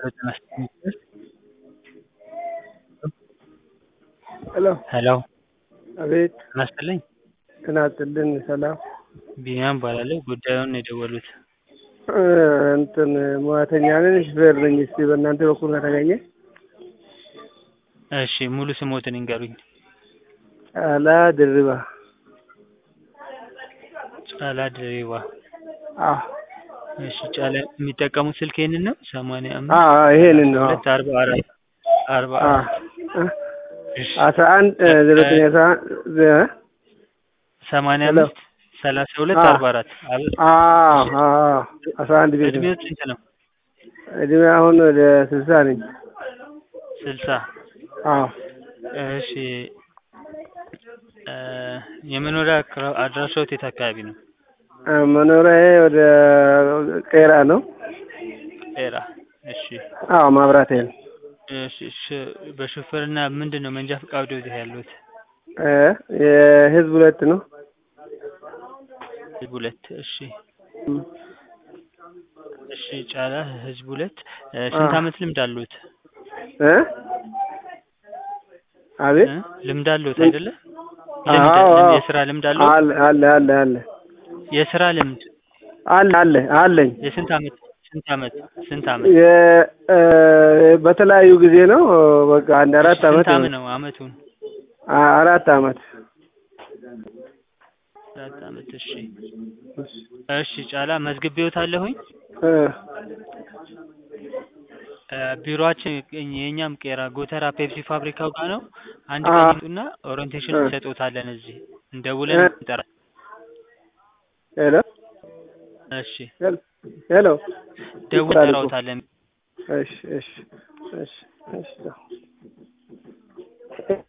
ሄሎ ሄሎ አቤት ጤና ይስጥልኝ ጤና ይስጥልኝ ሰላም ቢኒያም እባላለሁ ጉዳዩን ነው የደወሉት እ እንትን ሙያተኛ ነኝ ሹፌር ነኝ እስቲ በእናንተ በኩል ከተገኘ እሺ ሙሉ ስሞትን ይንገሩኝ ጫላ ድርባ ጫላ ድሪባ አዎ እሺ ጫላ የሚጠቀሙት ስልክ ይሄንን ነው ሰማንያ አ አምስት ይሄንን ነው ሁለት አርባ አራት አርባ አ አራት እሺ አስራ አንድ ዘጠኝ አስራ አንድ እ ሰማንያ ሄሎ አምስት ሰላሳ ሁለት አ አርባ አራት አብ- አዎ አዎ አስራ አንድ ቤት ነው እድሜው ስንት ነው እድሜ አሁን ወደ ስልሳ ነኝ ስልሳ አዎ እሺ እ የመኖሪያ አክራ- አድራሻዎት የት አካባቢ ነው እ መኖሪያዬ ወደ ቄራ ነው ጤራ እሺ አዎ ማብራቴ ነው እሺ ሽ- በሹፌርና ምንድን ነው መንጃ ፈቃዱ እዚህ ያሉት እ የህዝብ ሁለት ነው ህዝብ ሁለት እሺ እም። እሺ ጫላ ህዝብ ሁለት እ አ ስንት አመት ልምድ አሉት እ አቤት እ ልምድ አሉት ምን አይደለ ልምድ አዎ ልምድ አዎ የስራ ልምድ አሉት አለ አለ አለ አለ የስራ ልምድ አለ አለ አለኝ የስንት አመት ስንት አመት ስንት አመት የ እ በተለያዩ ጊዜ ነው በቃ አንድ እሺ አራት ስንት አመት አመት ነው ነው አመቱን አ- አራት አመት አራት አመት እሺ እሺ ጫላ መዝግቤዎታለሁኝ እ እ ቢሮአችን የእኛም ቄራ ጎተራ ፔፕሲ ፋብሪካው ጋር ነው አንድ አ ቀን ይምጡና ኦሪንቴሽን እ እንሰጥዎታለን እዚህ እ እንደውለን እንጠራ ሄሎ እሺ ሄሎ ሄሎ ደውለን ይቆራል እኮ እንጠራዎታለን እሺ እሺ እሺ እሺ